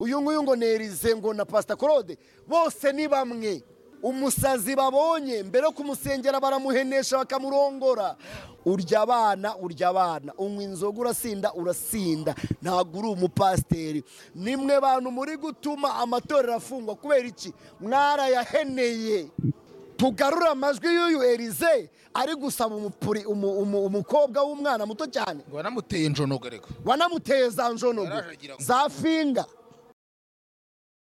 uyu nguyu ngo nerize ngo na pasita claude bose ni bamwe umusazi babonye mbere yo kumusengera baramuhenesha bakamurongora urya abana urya abana unywa inzoga urasinda urasinda ntabwo uri umupasiteri nimwe bantu muri gutuma amatorero afungwa kubera iki mwarayaheneye tugarure amajwi y'uyu erize ari gusaba umupuri umu- umu- umukobwa w'umwana muto cyane ngo wanamuteye injonogo ariko wanamuteye za njonogo Yaraje agira ngo- za finga